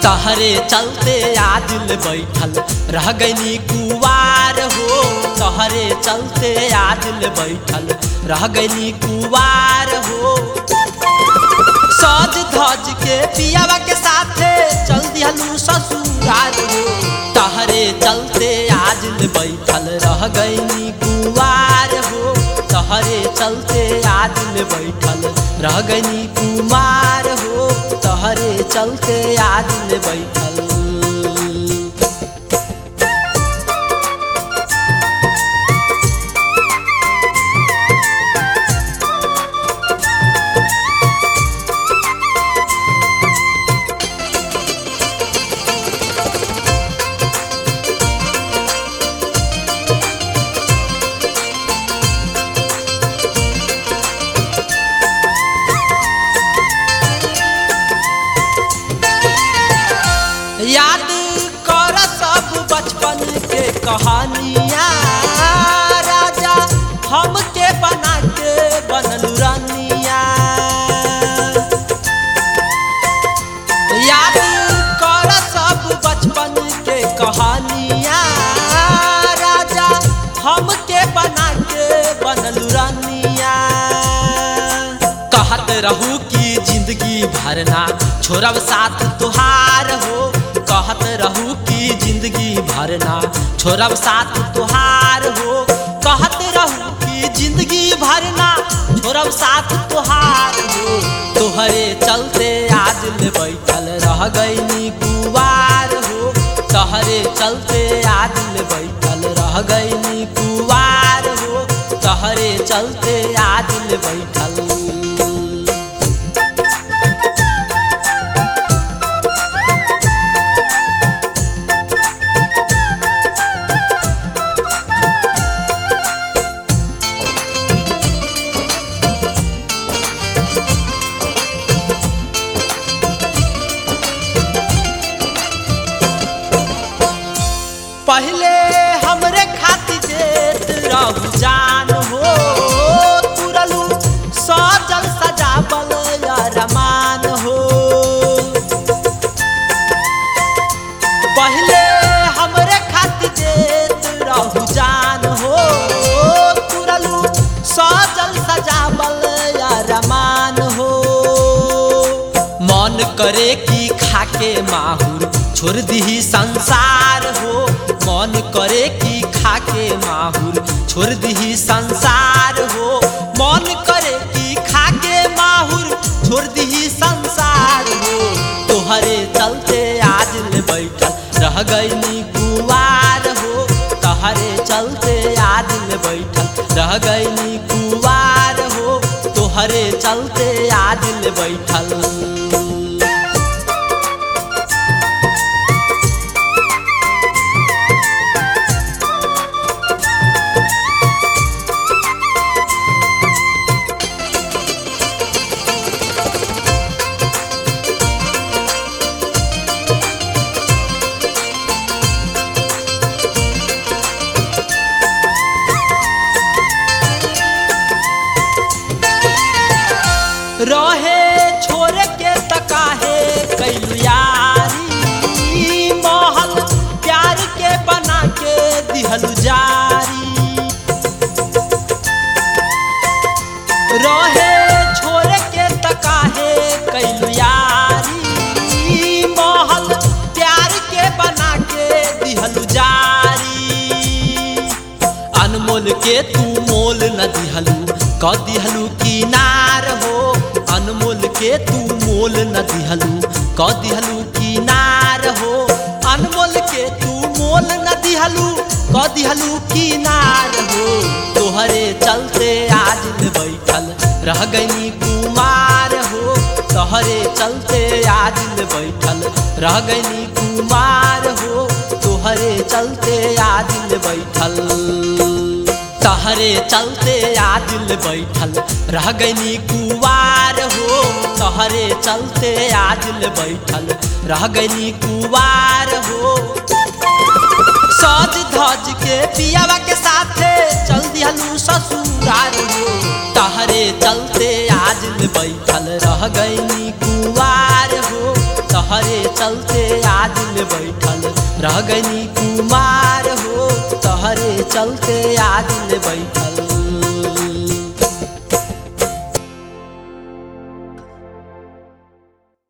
तहरे चलते आदिल बैठल रह गईनी कुवार हो तहरे चलते आदिल बैठल रह गईनी कुवार हो सज धज के पियावा के साथे चल दिहलू ससुराल हो तहरे चलते आदिल बैठल रह गईनी कुवार हो तहरे चलते आदिल बैठल रह गईनी कुमार हो तहरे चलते आदिल बैठल याद कर सब बचपन के कहानियाँ राजा हमके बना के बनल रानिया याद कर सब बचपन के कहानियाँ राजा हमके बना के बनल रानिया कहत रहू कि जिंदगी भरना छोड़ब साथ तुहार हो कहत रहू कि जिंदगी भरना छोड़ब साथ तुहार हो कहत रहू कि जिंदगी भरना छोड़ब साथ तुहार हो तोहरे चलते आज ले बैठल रह गईनी कुवार हो तहरे चलते आज ले बैठल रह गईनी कुवार हो तहरे चलते आज ले बैठल पहले हमरे खातिर देत रहू जान हो तुरलू सजल सजावल रमान हो पहले हमरे खातिर देत रहू जान हो तुरलू सजल सजावल रमान हो मन करे कि खाके माहुर छोड़ दीही संसार हो मन करे कि खाके माहुर छोड़ दीही संसार हो मन करे कि खाके माहुर छोड़ दीही संसार हो तोहरे चलते आज ले बैठल रह गईनी कुवार हो तहरे चलते आज ले बैठल रह गईनी कुवार हो तोहरे चलते आज ले बैठल रहे छोड़ के तकाहे कैलू यारी महल प्यार के बना के दिहलू जारी रहे छोड़ के तकाहे कैलू यारी महल प्यार के बना के दिहलू जारी अनमोल के तू मोल न दिहलू क दिहलू किनार हो अनमोल के तू मोल न दिहलू क दिहलू किनार हो अनमोल के तू मोल न दिहलू क दिहलू किनार हो तोहरे चलते आज ले बैठल रह गईनी कुमार हो तोहरे चलते आज ले बैठल रह गईनी कुमार हो तोहरे चलते आज ले बैठल तहरे चलते आदिल बैठल रह गईनी कुवार हो तहरे चलते आदिल बैठल रह गईनी कुवार हो सज धज के पियावा के साथे चल दिहलू ससुराल हो तहरे चलते आज ले बैठल रह गईनी कुवार हो तहरे चलते आज ले बैठल रह गनी कुमार हो तहरे चलते आज ले बैठल